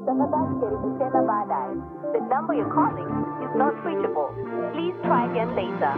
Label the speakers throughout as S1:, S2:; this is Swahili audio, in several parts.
S1: Tafadhali jaribu tena baadaye. The number you're calling is not reachable. Please try again later.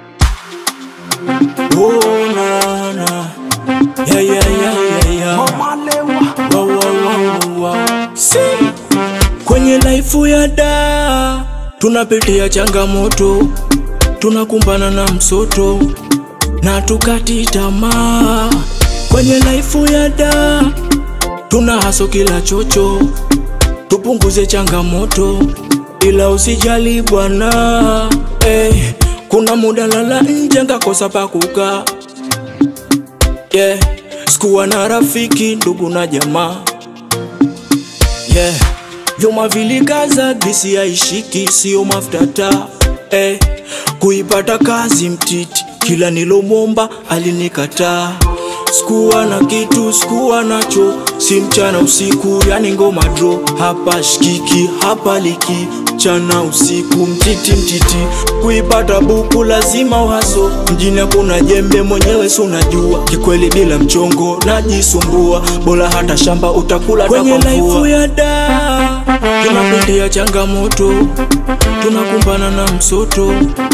S2: Oh, na, na. Yeah, yeah, yeah, yeah, yeah. Wow, wow, wow, wow. Si. Kwenye laifu ya da tunapitia changamoto, tunakumbana na msoto na tukati tamaa. Kwenye laifu ya da tuna haso kila chocho, tupunguze changamoto, ila usijali bwana. Hey, kuna muda lala nje ngakosa pa kukaa yeah. Sikuwa na rafiki, ndugu na jamaa yeah. Vyuma vilikaza, bisi haishiki, sio mafuta taa eh. Kuipata kazi mtiti, kila nilomwomba alinikataa. Sikuwa na kitu, sikuwa nacho, si mchana usiku, yani ngoma dro, hapa shikiki, hapa liki mchana usiku, mtiti mtiti, kuipata buku lazima uhaso, mjini hakuna jembe, mwenyewe si unajua, kikweli bila mchongo najisumbua, bora hata shamba utakula kwenye laifu ya da, tunapitia changamoto, tunakumbana na msoto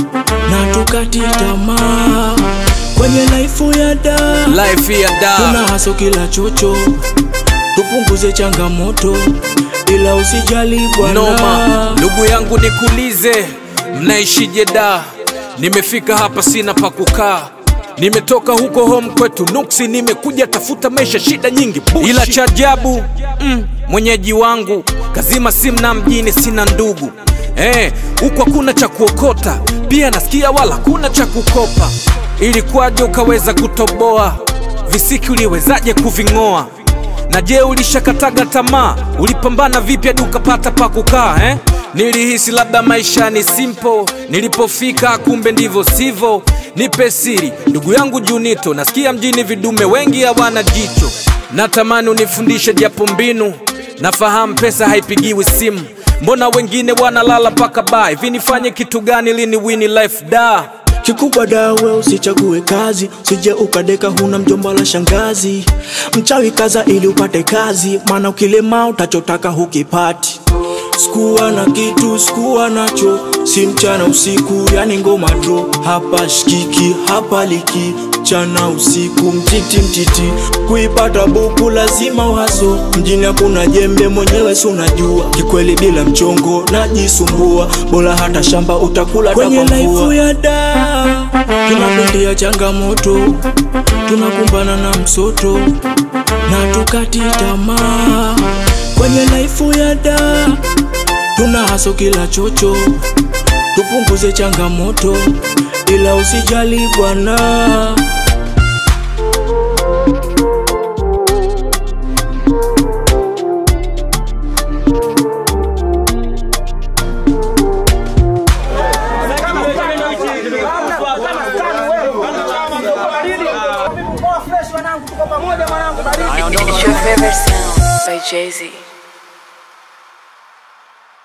S2: na tukati tamaa kwenye laifu ya da
S3: Life ya
S2: tuna
S3: da
S2: haso kila chocho, tupunguze changamoto, ila usijali bwana.
S3: noma. Ndugu yangu nikuulize, mnaishije da? Nimefika hapa sina pa kukaa, nimetoka huko home kwetu nuksi, nimekuja tafuta maisha, shida nyingi bushi. Ila cha ajabu mm, mwenyeji wangu kazima simu na mjini sina ndugu eh, huko hakuna cha kuokota, pia nasikia wala kuna cha kukopa. Ilikuwaje ukaweza kutoboa visiki, uliwezaje kuving'oa? Na je, ulishakataga tamaa? Ulipambana vipi hadi ukapata pa kukaa eh? Nilihisi labda maisha ni simple, nilipofika kumbe ndivyo sivyo. Nipe siri ndugu yangu Junito, nasikia mjini vidume wengi hawana jicho. Natamani unifundishe japo mbinu, nafahamu pesa haipigiwi simu. Mbona wengine wanalala mpaka baa? Hivi nifanye kitu gani lini wini life da?
S2: Kikubwa dawe usichague kazi, sije ukadeka huna mjomba la shangazi. Mchawi kaza ili upate kazi, maana ukilema utachotaka hukipati. Sikuwa na kitu, sikuwa nacho, si mchana usiku, yani ngoma dro, hapa shikiki, hapa liki mchana usiku, mtiti mtiti, kuipata buku lazima uhaso, mjini hakuna jembe, mwenyewe si unajua, kikweli bila mchongo najisumbua, bora hata shamba utakula kwenye laifu ya da, tunapitia changamoto, tunakumbana na msoto na tukati tamaa kwenye laifu ya da, tuna haso kila chocho, tupunguze changamoto, ila usijali bwana.
S4: It's your favorite sound by Jay Z.